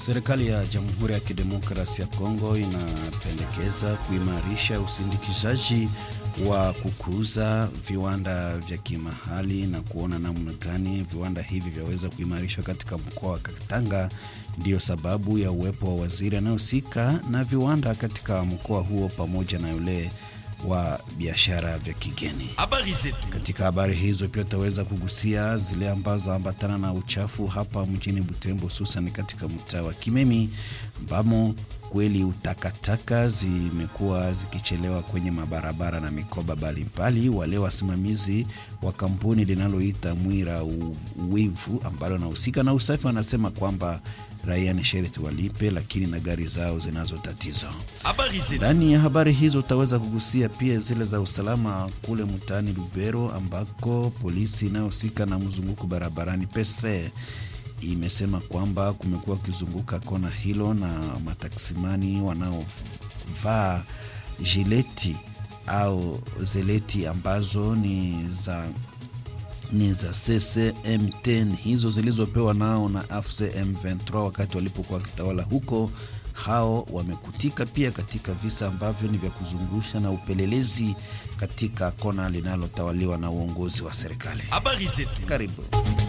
Serikali ya Jamhuri ya Kidemokrasia ya Kongo inapendekeza kuimarisha usindikishaji wa kukuza viwanda vya kimahali na kuona namna gani viwanda hivi vyaweza kuimarishwa katika mkoa wa Katanga. Ndiyo sababu ya uwepo wa waziri anayehusika na viwanda katika mkoa huo pamoja na yule wa biashara vya kigeni. Habari zetu. Katika habari hizo pia utaweza kugusia zile ambazo ambatana na uchafu hapa mjini Butembo, hususan katika mtaa wa Kimemi ambamo kweli utakataka zimekuwa zikichelewa kwenye mabarabara na mikoba mbalimbali. Wale wasimamizi wa kampuni linaloita Mwira Wivu ambalo nahusika na usafi wanasema kwamba raia ni sherti walipe, lakini na gari zao zinazo tatizo. Habari zetu. Ndani ya habari hizo utaweza kugusia pia zile za usalama kule mtaani Lubero, ambako polisi inayohusika na mzunguko barabarani pese imesema kwamba kumekuwa kuzunguka kona hilo na mataksimani wanaovaa jileti au zeleti ambazo ni za ni za CCM10 hizo zilizopewa nao na AFC M23 wakati walipokuwa wakitawala huko. Hao wamekutika pia katika visa ambavyo ni vya kuzungusha na upelelezi katika kona linalotawaliwa na uongozi wa serikali. Habari zetu. Karibu.